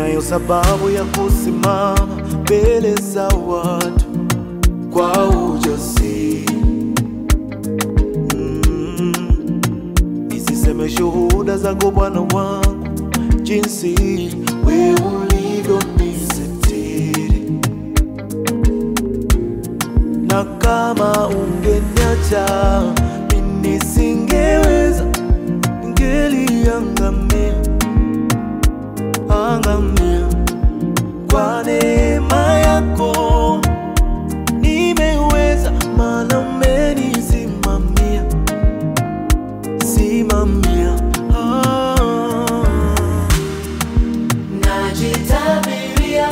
ninayo sababu ya kusimama mbele za watu kwa ujasiri mm. Nisiseme shuhuda zako Bwana wangu, jinsi wewe ulivyonisitiri, na kama ungeniacha mimi nisingeweza, ningeliangamia angamia. Kwa neema yako nimeweza, maana umenisimamia simamia. Ah. Najitabiria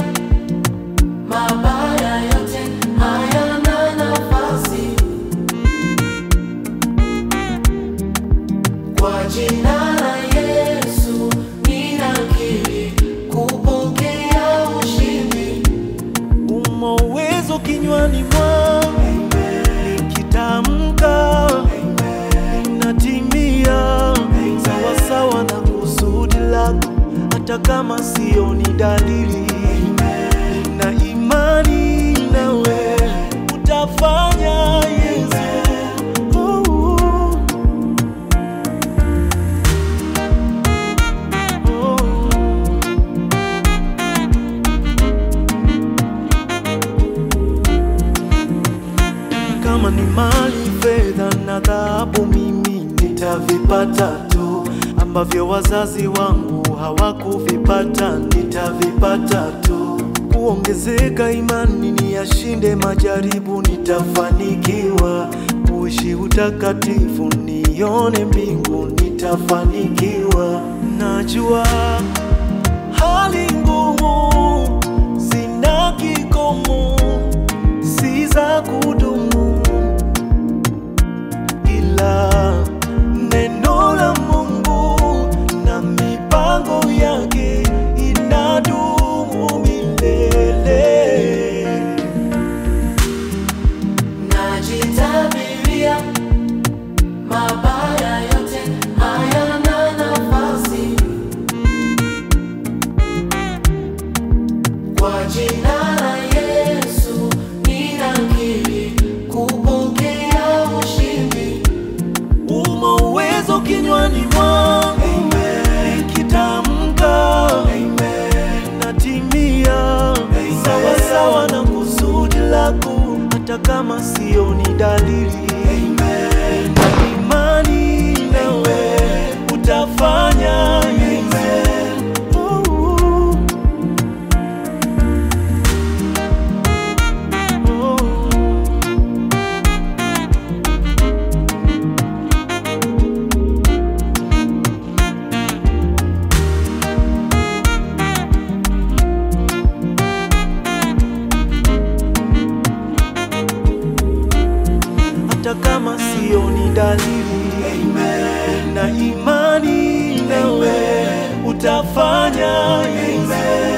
mabaya yote hayana nafasi kwa jina la Yesu ninakiri kupokea ushindi. Umo uwezo kinywani mwangu, nikitamka inatimia sawasawa na kusudi lako, hata kama sioni dalili. Nina imani nawe utafanya, Yesu. Oh, oh. kama ni mali, fedha na dhahabu, mimi nitavipata tu, ambavyo wazazi wangu hawakuvipata, nitavipata tu. Kuongezeka imani, niyashinde majaribu, nitafanikiwa. Kuishi utakatifu, nione mbingu, nitafanikiwa. Najua hali ngumu zina kikomo si za kudumu, ila neno la Mungu na mipango yake inadumu milele. Najitabiria mabaya yote hayana nafasi kwa jina la Yesu ninakiri kupokea ushindi. Umo uwezo kinywani mwangu, nikitamka natimia sawasawa na kusudi lako, hata kama sioni dalili. Na imani nawe utafanya, Yesu. Oh, oh. hata kama sioni dalili. Na imani nawe utafanya, Yesu.